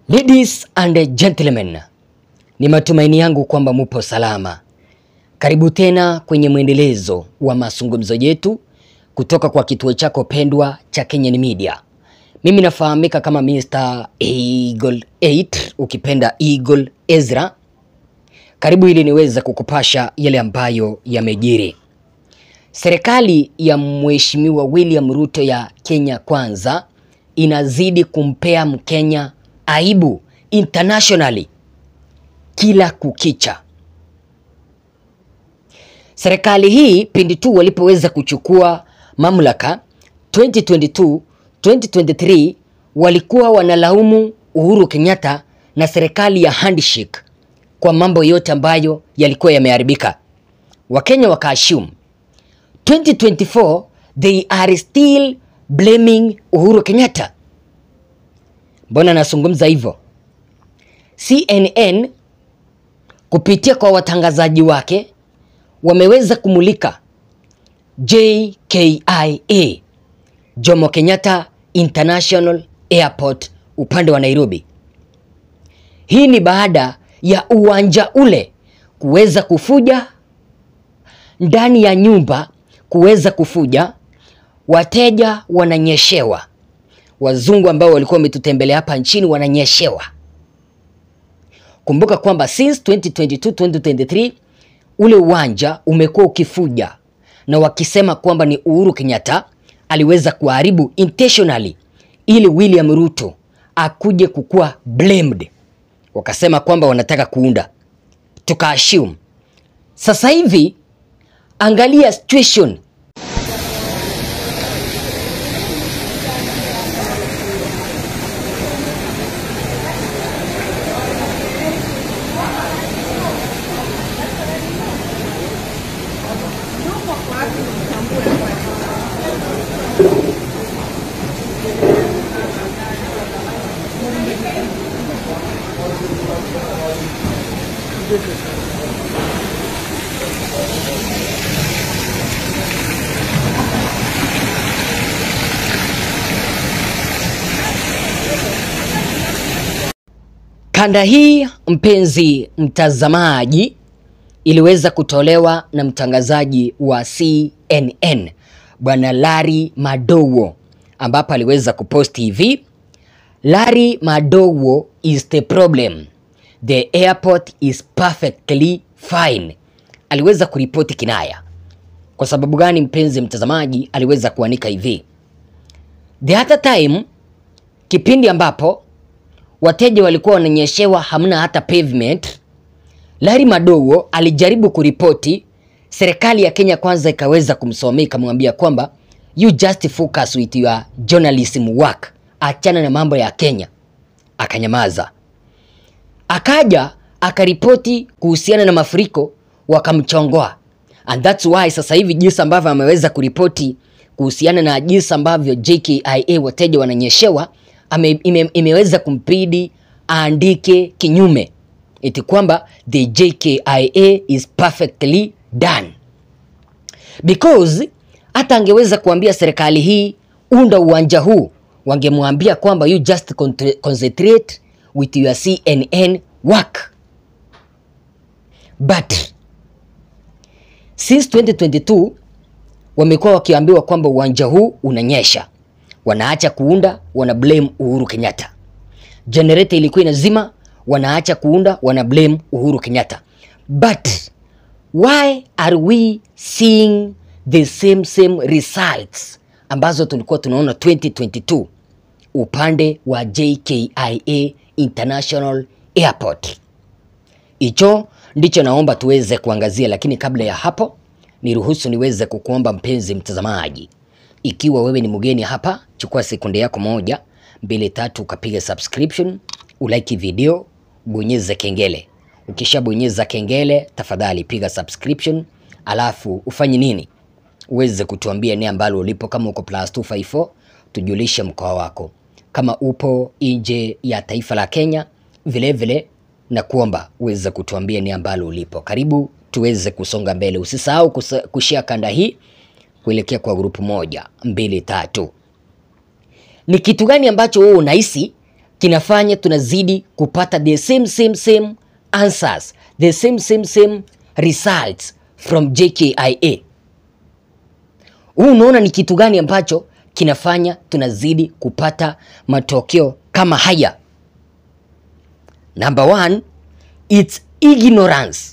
Ladies and gentlemen, ni matumaini yangu kwamba mupo salama. Karibu tena kwenye mwendelezo wa mazungumzo yetu kutoka kwa kituo chako pendwa cha Kenyan Media. Mimi nafahamika kama Mr. Eagle 8 ukipenda Eagle Ezra. Karibu ili niweze kukupasha yale ambayo yamejiri. Serikali ya Mheshimiwa William Ruto ya Kenya Kwanza inazidi kumpea Mkenya aibu internationally kila kukicha. Serikali hii pindi tu walipoweza kuchukua mamlaka 2022 2023, walikuwa wanalaumu Uhuru Kenyatta na serikali ya handshake kwa mambo yote ambayo yalikuwa yameharibika. Wakenya wakaassume 2024 they are still blaming Uhuru Kenyatta. Mbona nazungumza hivyo? CNN kupitia kwa watangazaji wake wameweza kumulika JKIA Jomo Kenyatta International Airport upande wa Nairobi. Hii ni baada ya uwanja ule kuweza kufuja ndani ya nyumba kuweza kufuja, wateja wananyeshewa, wazungu ambao walikuwa wametutembelea hapa nchini wananyeshewa. Kumbuka kwamba since 2022 2023 ule uwanja umekuwa ukifuja na wakisema kwamba ni Uhuru Kenyatta aliweza kuharibu intentionally ili William Ruto akuje kukuwa blamed. Wakasema kwamba wanataka kuunda, tukaassume. Sasa hivi angalia situation Kanda hii mpenzi mtazamaji, iliweza kutolewa na mtangazaji wa CNN Bwana Larry Madowo, ambapo aliweza kupost hivi: Larry Madowo is the problem. The airport is perfectly fine. Aliweza kuripoti kinaya. Kwa sababu gani, mpenzi mtazamaji? Aliweza kuanika hivi: the other time, kipindi ambapo wateja walikuwa wananyeshewa, hamna hata pavement. Larry Madowo alijaribu kuripoti, serikali ya Kenya Kwanza ikaweza kumsomea ikamwambia kwamba you just focus with your journalism work, achana na mambo ya Kenya. Akanyamaza. Akaja akaripoti kuhusiana na mafuriko, wakamchongoa, and that's why sasa hivi jinsi ambavyo ameweza kuripoti kuhusiana na jinsi ambavyo JKIA wateja wananyeshewa ame, ime, imeweza kumpidi aandike kinyume eti kwamba the JKIA is perfectly done because hata angeweza kuambia serikali hii unda uwanja huu, wangemwambia kwamba you just concentrate with your CNN work but since 2022 wamekuwa wakiambiwa kwamba uwanja huu unanyesha wanaacha kuunda, wana blame Uhuru Kenyatta. Generator ilikuwa inazima, wanaacha kuunda, wana blame Uhuru Kenyatta. But why are we seeing the same same results ambazo tulikuwa tunaona 2022 upande wa JKIA International Airport? Hicho ndicho naomba tuweze kuangazia, lakini kabla ya hapo niruhusu niweze kukuomba mpenzi mtazamaji ikiwa wewe ni mgeni hapa, chukua sekunde yako moja mbili tatu, ukapiga subscription, ulike video, bonyeza kengele. Ukishabonyeza kengele, tafadhali piga subscription, alafu ufanye nini? Uweze kutuambia ni ambalo ulipo, kama uko plus 254 tujulishe mkoa wako, kama upo nje ya taifa la Kenya vilevile vile, na kuomba uweze kutuambia ni ambalo ulipo. Karibu tuweze kusonga mbele, usisahau kushare kanda hii kuelekea kwa grupu moja mbili tatu. Ni kitu gani ambacho wewe unahisi kinafanya tunazidi kupata the same same same answers, the same same same results from JKIA. Huu unaona ni kitu gani ambacho kinafanya tunazidi kupata matokeo kama haya? Number one, it's ignorance.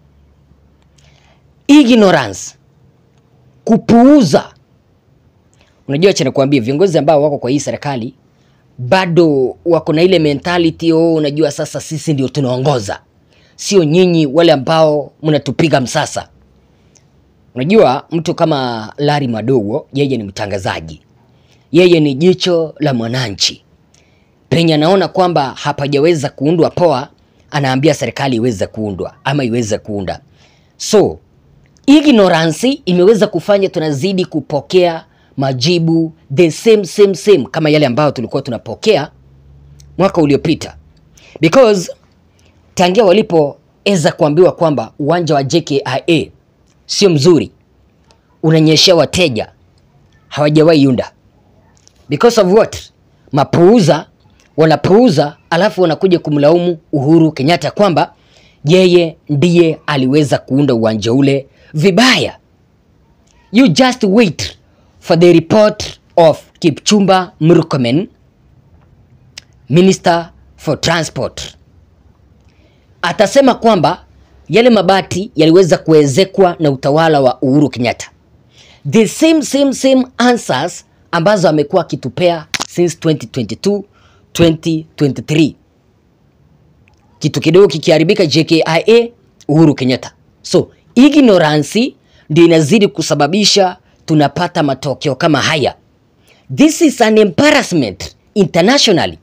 Ignorance, kupuuza. Unajua, acha nikwambie, viongozi ambao wako kwa hii serikali bado wako na ile mentality oh, unajua sasa sisi ndio tunaongoza, sio nyinyi wale ambao mnatupiga msasa. Unajua, mtu kama Larry Madowo, yeye ni mtangazaji, yeye ni jicho la mwananchi. Penye anaona kwamba hapajaweza kuundwa poa, anaambia serikali iweze kuundwa ama iweze kuunda. So ignorance imeweza kufanya tunazidi kupokea majibu the same same same kama yale ambayo tulikuwa tunapokea mwaka uliopita, because tangia walipoweza kuambiwa kwamba uwanja wa JKIA sio mzuri, unanyeshea wateja, hawajawahi unda. Because of what? Mapuuza wanapuuza, alafu wanakuja kumlaumu Uhuru Kenyatta kwamba yeye ndiye aliweza kuunda uwanja ule vibaya. You just wait for the report of Kipchumba Murkomen, Minister for Transport. Atasema kwamba yale mabati yaliweza kuezekwa na utawala wa Uhuru Kenyatta. The same same same answers ambazo amekuwa akitupea since 2022 2023. Kitu kidogo kikiharibika JKIA, Uhuru Kenyatta. So ignorance ndio inazidi kusababisha tunapata matokeo kama haya. This is an embarrassment internationally.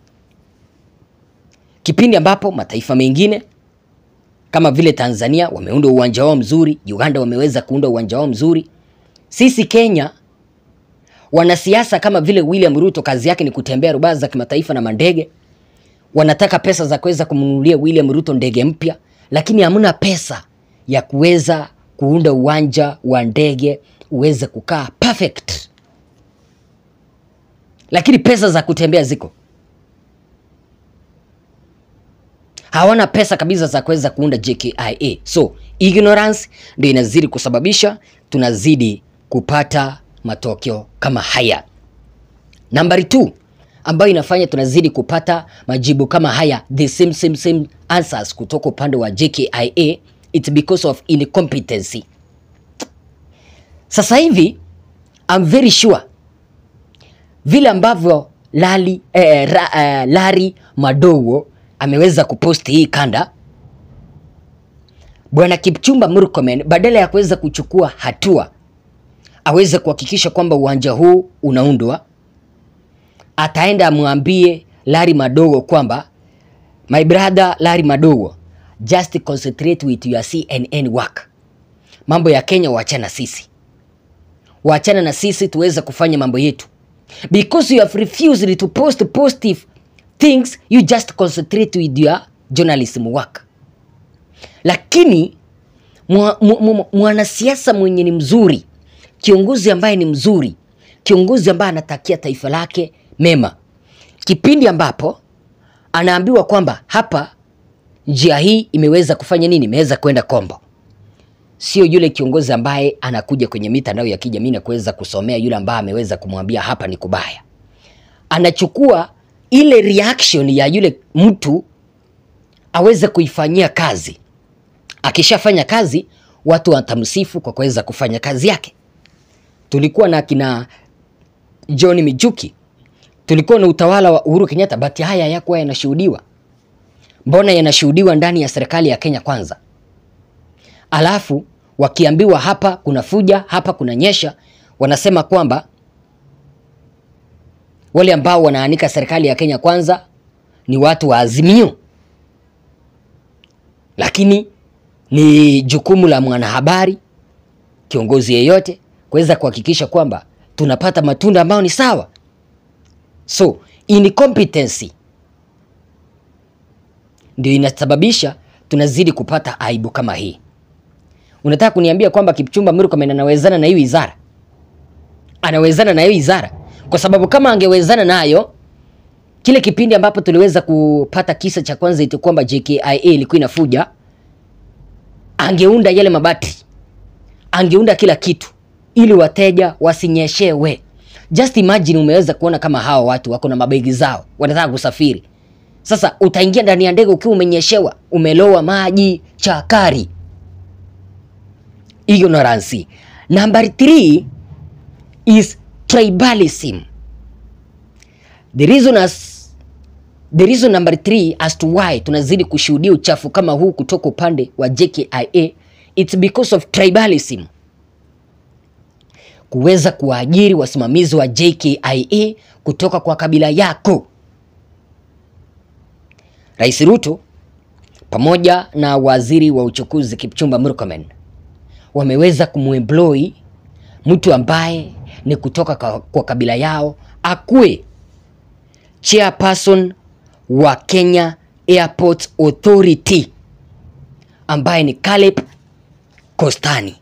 Kipindi ambapo mataifa mengine kama vile Tanzania wameunda uwanja wao mzuri, Uganda wameweza kuunda uwanja wao mzuri. Sisi Kenya, wanasiasa kama vile William Ruto kazi yake ni kutembea rubaa za kimataifa na mandege. Wanataka pesa za kuweza kumnunulia William Ruto ndege mpya, lakini hamna pesa ya kuweza kuunda uwanja wa ndege uweze kukaa perfect, lakini pesa za kutembea ziko. Hawana pesa kabisa za kuweza kuunda JKIA. So ignorance ndio inazidi kusababisha tunazidi kupata matokeo kama haya. Nambari 2 ambayo inafanya tunazidi kupata majibu kama haya, the same same same answers kutoka upande wa JKIA, it's because of incompetency. Sasa hivi I'm very sure vile ambavyo Lali, eh, ra, eh, Larry Madowo ameweza kuposti hii kanda, bwana Kipchumba Murkomen badala ya kuweza kuchukua hatua aweze kuhakikisha kwamba uwanja huu unaundwa, ataenda amwambie Larry Madowo kwamba my brother Larry Madowo, just concentrate with your CNN work. Mambo ya Kenya waachana sisi, waachana na sisi tuweze kufanya mambo yetu, because you have refused to post positive things, you just concentrate with your journalism work. Lakini mwanasiasa mwenye ni mzuri kiongozi ambaye ni mzuri, kiongozi ambaye anatakia taifa lake mema, kipindi ambapo anaambiwa kwamba hapa njia hii imeweza kufanya nini, imeweza kwenda kombo, sio yule kiongozi ambaye anakuja kwenye mitandao ya kijamii na kuweza kusomea yule ambaye ameweza kumwambia hapa ni kubaya. Anachukua ile reaction ya yule mtu aweze kuifanyia kazi. Akishafanya kazi, watu watamsifu kwa kuweza kufanya kazi yake. Tulikuwa na kina John Mijuki, tulikuwa na utawala wa Uhuru Kenyatta, but haya hayakuwa yanashuhudiwa. Mbona yanashuhudiwa ndani ya serikali ya Kenya Kwanza? Alafu wakiambiwa hapa kuna fuja, hapa kuna nyesha, wanasema kwamba wale ambao wanaanika serikali ya Kenya Kwanza ni watu wa Azimio, lakini ni jukumu la mwanahabari, kiongozi yeyote kuweza kuhakikisha kwamba tunapata matunda ambayo ni sawa. So incompetency ndio inasababisha tunazidi kupata aibu kama hii. Unataka kuniambia kwamba Kipchumba Murkomen anawezana na hii wizara? Anawezana na hii wizara? Kwa sababu kama angewezana nayo Kile kipindi ambapo tuliweza kupata kisa cha kwanza iti kwamba JKIA ilikuwa inafuja, angeunda yale mabati, angeunda kila kitu ili wateja wasinyeshewe. Just imagine, umeweza kuona kama hawa watu wako na mabegi zao, wanataka kusafiri. Sasa utaingia ndani ya ndege ukiwa umenyeshewa, umelowa maji chakari. Ignorance. Number three is tribalism. The reason as the reason number three as to why tunazidi kushuhudia uchafu kama huu kutoka upande wa JKIA it's because of tribalism. Kuweza kuwaajiri wasimamizi wa JKIA kutoka kwa kabila yako. Rais Ruto pamoja na waziri wa uchukuzi Kipchumba Murkomen wameweza kumuemploy mtu ambaye ni kutoka kwa, kwa kabila yao akuwe chairperson wa Kenya Airport Authority ambaye ni Caleb Kostani.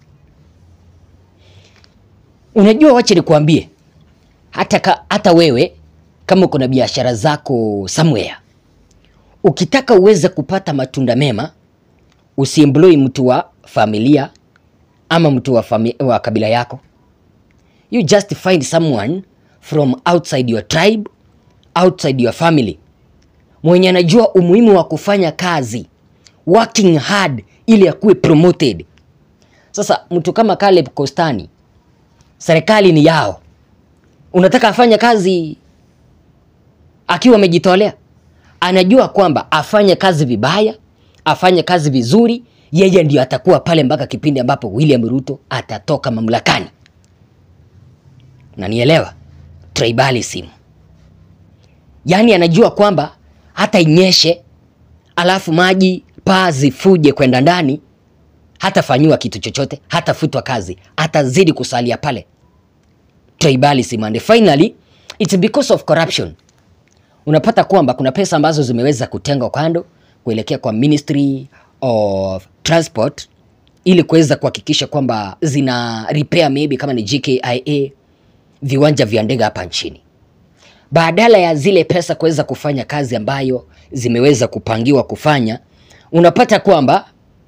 Unajua, wache nikuambie, hata, ka, hata wewe kama uko na biashara zako somewhere, ukitaka uweze kupata matunda mema, usiemploy mtu wa familia ama mtu wa, fami wa kabila yako. You just find someone from outside your tribe, outside your family, mwenye anajua umuhimu wa kufanya kazi, working hard ili akuwe promoted. Sasa mtu kama Caleb Kostani, serikali ni yao, unataka afanye kazi akiwa amejitolea? Anajua kwamba afanye kazi vibaya, afanye kazi vizuri, yeye ndio atakuwa pale mpaka kipindi ambapo William Ruto atatoka mamlakani. Nanielewa? Tribalism. Yaani anajua kwamba hata inyeshe alafu maji paa zifuje kwenda ndani, hatafanyiwa kitu chochote, hatafutwa kazi, atazidi kusalia pale. Tribalism. And finally it's because of corruption. Unapata kwamba kuna pesa ambazo zimeweza kutengwa kando kuelekea kwa Ministry of Transport ili kuweza kuhakikisha kwamba zina repair maybe kama ni JKIA viwanja vya ndege hapa nchini, badala ya zile pesa kuweza kufanya kazi ambayo zimeweza kupangiwa kufanya, unapata kwamba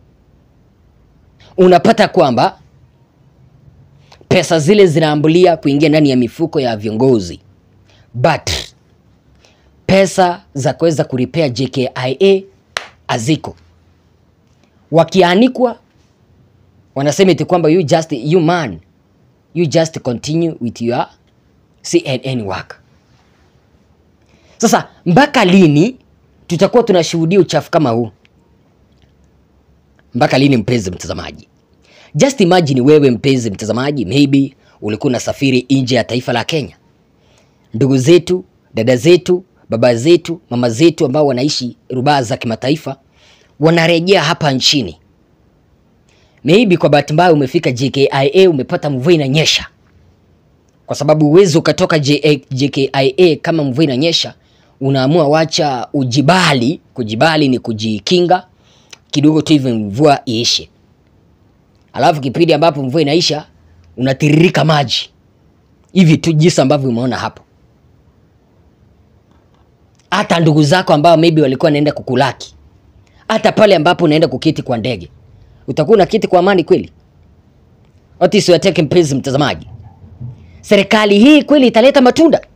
unapata kwamba pesa zile zinaambulia kuingia ndani ya mifuko ya viongozi, but pesa za kuweza kuripea JKIA haziko. Wakianikwa wanasema eti kwamba you just you man you just continue with your CNN work. Sasa mpaka lini tutakuwa tunashuhudia uchafu kama huu? Mpaka lini, mpenzi mtazamaji? Just imagine wewe mpenzi mtazamaji, maybe ulikuwa unasafiri nje ya taifa la Kenya. Ndugu zetu, dada zetu, baba zetu, mama zetu ambao wanaishi rubaa za kimataifa wanarejea hapa nchini. Maybe kwa bahati mbaya umefika JKIA, umepata mvua inanyesha, kwa sababu uwezi ukatoka JKIA kama mvua inanyesha, unaamua wacha ujibali. Kujibali ni kujikinga kidogo tu hivi mvua iishe, alafu kipindi ambapo mvua inaisha unatiririka maji hivi tu jinsi ambavyo umeona hapo. Hata ndugu zako ambao maybe walikuwa wanaenda kukulaki, hata pale ambapo unaenda kuketi kwa ndege, utakuwa unaketi kwa amani kweli? What is your take, mpenzi mtazamaji? Serikali hii kweli italeta matunda?